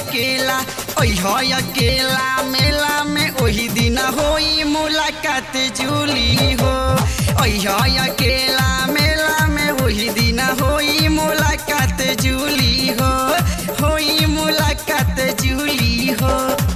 अकेला ओह अकेला मेला में ओही दिन होई मुलाकात जूली हो ओह अकेला मेला में ओही दिन होई मुलाकात जूली हो होई मुलाकात जूली हो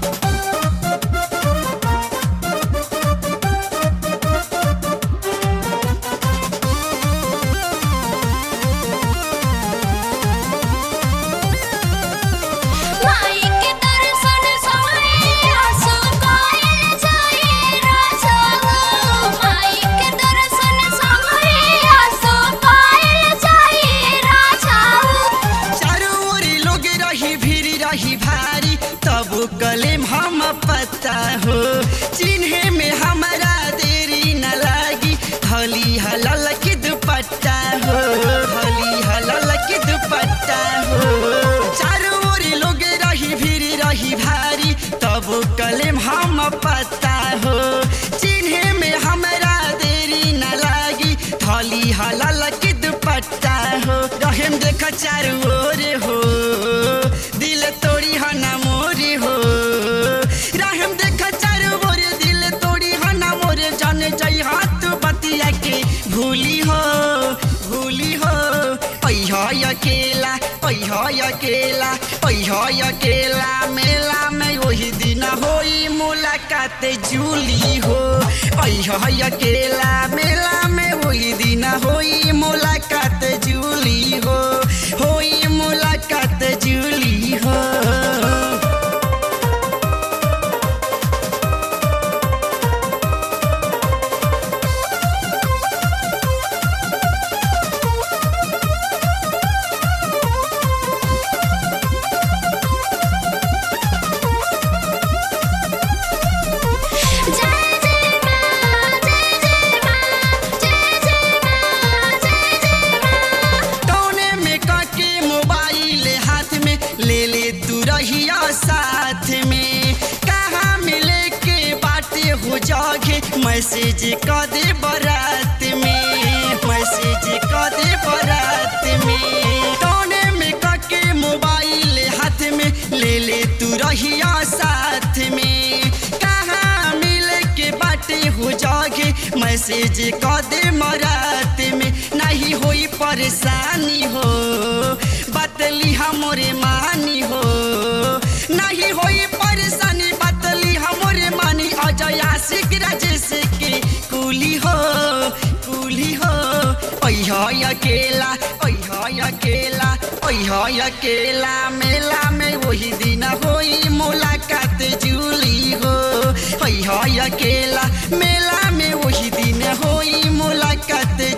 माई के दर्शन सोए आसो कायल जाए राजा माई के दर्शन सोए आसो कायल जाए राजा चारों ओर लोग रही भीड़ रही भारी तब कलेम हम पता हो चिन्हे में हमारा देरी न लागी हली हलल की दुपट्टा हो हली हलल की दुपट्टा हो चारों ओर लोग रही भीड़ रही भारी तब कलेम हम पता हो चिन्हे में हमारा देरी न लागी थली हलल की दुपट्टा हो रहेम देख चारू ओर हो दिल तोड़ी हना मोरी हो रहेम देख चारू ओर दिल तोड़ी हना मोरे जाने जाई हाथ बतिया के भूली हो भूली हो पैह अकेला पैह अकेला पैह अकेला मेला में वही दिन होई मुलाकात जूली हो पैह अकेला मेला में वही दिन होई मुलाकात जूली हो होई मुलाकात जूली हो जय जय मां जय जय मां जय जय मां जय जय मां टोने में काके मोबाइल हाथ में ले ले तू रहिया साथ में कहाँ मिले के बाटे हो जागे मैसेज क दे बारात में मैसेज क दे बारात में टोने में काके मोबाइल हाथ में ले ले तू रहिया साथ में कहाँ मिले के बाटे हो जागे मैसेज क दे मरात में नहीं होई परेशानी हो बतली हमरे मानी हो नहीं होई परेशानी बतली हमरे मानी अजय आशिक राजेश के कुली हो कुली हो पैह अकेला पैह अकेला पैह अकेला मेला में वही दिन होई मुलाकात जूली हो पैह अकेला मेला में वही दिन होई मुलाकात